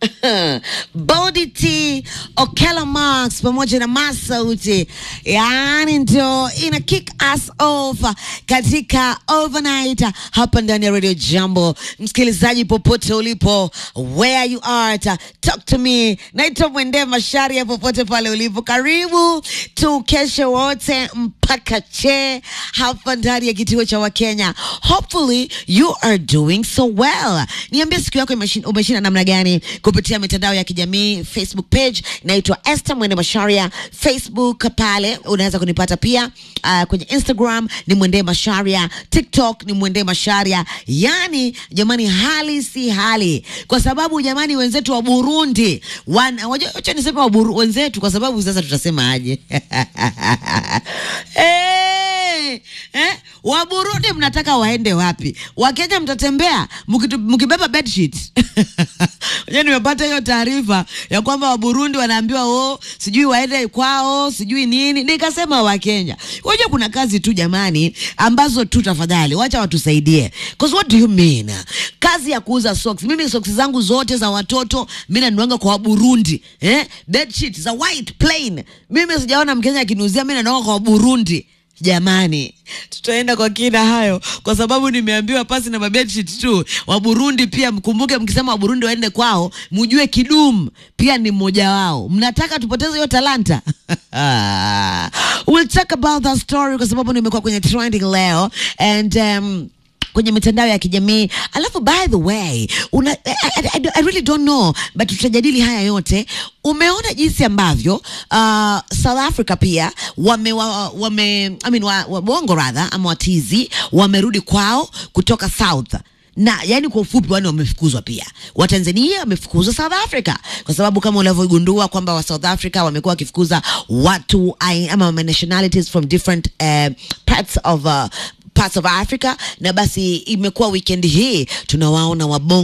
Body T, Okela Max pamoja na Masauti, yaani ndio ina kick us off katika overnight hapa ndani ya Radio Jambo. Msikilizaji popote ulipo, where you are, ta- talk to me. Naitwa Mwende Masharia, popote pale ulipo, karibu tukeshe wote mpaka che hapa ndani ya kituo cha Wakenya. Hopefully you are doing so well. Niambie siku yako imeshin- umeshinda namna gani kupitia mitandao ya kijamii Facebook page naitwa Esther Mwende Masharia, Facebook pale unaweza kunipata pia uh, kwenye Instagram ni Mwende Masharia, TikTok ni Mwende Masharia. Yani jamani, hali si hali, kwa sababu jamani, wenzetu wa Burundi wana wajua, acha niseme wa Buru, wenzetu, kwa sababu sasa tutasema aje? Eh, eh, wa Burundi mnataka waende wapi? Wakenya mtatembea mkitu- mkibeba bedsheet. Unajua nimepata hiyo taarifa ya kwamba Waburundi wanaambiwa oh, sijui waende kwao sijui nini. Nikasema Wakenya, unajua kuna kazi tu jamani, ambazo tu tafadhali wacha watusaidie. Cause what do you mean? Kazi ya kuuza socks. Mimi socks zangu zote za watoto mimi nanuanga kwa Waburundi. Eh? Bedsheet za white plain. Mimi sijaona Mkenya akiniuzia mimi nanuanga kwa Waburundi. Jamani, tutaenda kwa kina hayo kwa sababu nimeambiwa pasi na mabedsheet tu. Wa Burundi pia mkumbuke, mkisema wa Burundi waende kwao, mjue Kidum pia ni mmoja wao. Mnataka tupoteze hiyo talanta? We'll talk about that story kwa sababu nimekuwa kwenye trending leo and um, kwenye mitandao ya kijamii alafu by the way una, I, I, I, I really don't know but tutajadili haya yote umeona jinsi ambavyo uh, south africa pia wame, wa, wame I mean, wa, wa, bongo radha ama watizi wamerudi kwao kutoka south na yani kwa ufupi wani wamefukuzwa pia watanzania wamefukuzwa south africa kwa sababu kama unavyogundua kwamba wa south africa wamekuwa wakifukuza watu ai- ama nationalities from different uh, parts of uh, parts of Africa na basi imekuwa weekend hii tunawaona wabongo